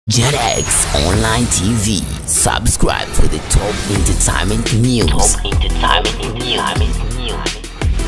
JetX Online TV. Subscribe for the top entertainment news. Top entertainment news.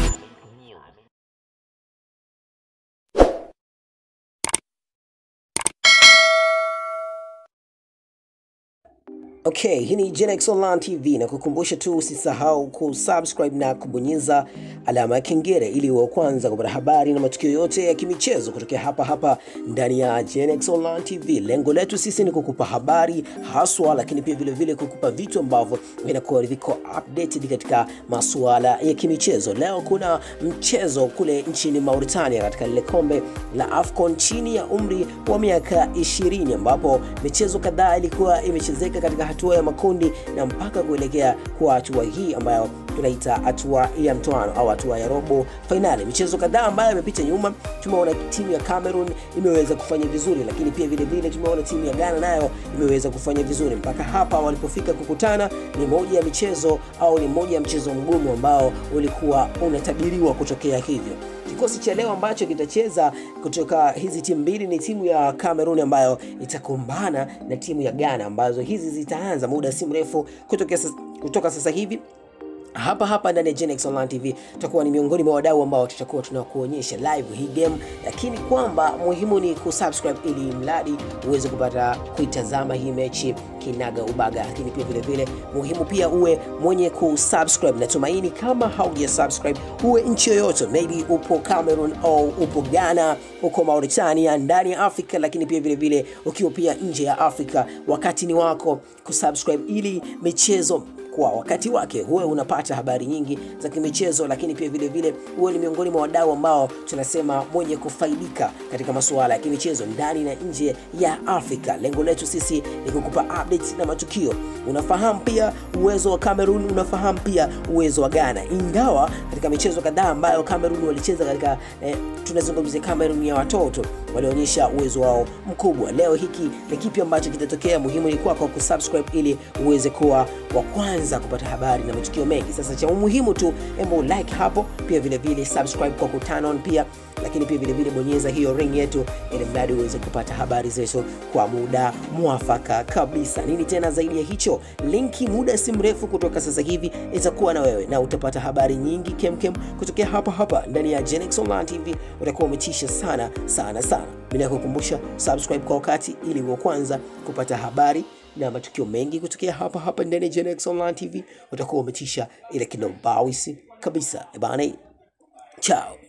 Okay, hii ni Genex Online TV na kukumbusha tu usisahau kusubscribe na kubonyeza alama ya kengele ili uwe wa kwanza kupata habari na matukio yote ya kimichezo kutokea hapa hapa ndani ya Genex Online TV. Lengo letu sisi ni kukupa habari haswa, lakini pia vile vile kukupa vitu ambavyo vinakuwa viko updated katika masuala ya kimichezo. Leo kuna mchezo kule nchini Mauritania katika lile kombe la AFCON chini ya umri wa miaka 20 ambapo michezo kadhaa ilikuwa imechezeka katika hatua ya makundi na mpaka kuelekea kwa hatua hii ambayo tunaita hatua ya mtoano au hatua ya robo fainali. Michezo kadhaa ambayo imepita nyuma, tumeona timu ya Cameroon imeweza kufanya vizuri, lakini pia vile vile tumeona timu ya Ghana nayo imeweza kufanya vizuri. Mpaka hapa walipofika kukutana, ni moja ya michezo au ni moja ya mchezo mgumu ambao ulikuwa unatabiriwa kutokea hivyo. Kikosi cha leo ambacho kitacheza kutoka hizi timu mbili ni timu ya Cameroon ambayo itakumbana na timu ya Ghana ambazo hizi zitaanza muda si mrefu kutoka sasa, kutoka sasa hivi hapa hapa ndani ya Genex Online TV tutakuwa ni miongoni mwa wadau ambao tutakuwa tunakuonyesha live hii game, lakini kwamba muhimu ni kusubscribe ili mradi uweze kupata kuitazama hii mechi kinaga ubaga, lakini pia vile vile muhimu pia uwe mwenye kusubscribe. Natumaini kama hauja subscribe, uwe nchi yoyote, maybe upo Cameroon au upo Ghana, uko Mauritania, ndani ya Afrika, lakini pia vile vile ukiwa pia nje ya Afrika, wakati ni wako kusubscribe ili michezo kwa wakati wake huwe unapata habari nyingi za kimichezo, lakini pia vile vile huwe ni miongoni mwa wadau ambao tunasema mwenye kufaidika katika masuala ya kimichezo ndani na nje ya Afrika. Lengo letu sisi ni kukupa updates na matukio. Unafahamu pia uwezo wa Cameroon, unafahamu pia uwezo wa Ghana, ingawa katika michezo kadhaa ambayo Cameroon walicheza katika eh, tunazungumzia Cameroon ya watoto walionyesha uwezo wao mkubwa. Leo hiki ni kipi ambacho kitatokea? Muhimu ni kwako kusubscribe ili uweze kuwa wa kwanza kupata habari na matukio mengi. Sasa cha umuhimu tu, hebu like hapo, pia vile vile subscribe kwa kuturn on pia, lakini pia vile vile bonyeza hiyo ring yetu, ili mradi uweze kupata habari zetu kwa muda mwafaka kabisa. Nini tena zaidi ya hicho, linki muda si mrefu kutoka sasa hivi itakuwa na wewe na utapata habari nyingi kemkem kutokea hapa hapa ndani ya Genex Online TV. Utakuwa umetisha sana sana sana. Mimi nakukumbusha subscribe kwa wakati, ili uwe kwanza kupata habari na matukio mengi kutokea hapa hapa ndani ya Genex Online TV. Utakuwa umetisha ile kinobawisi kabisa. Ebana, chao.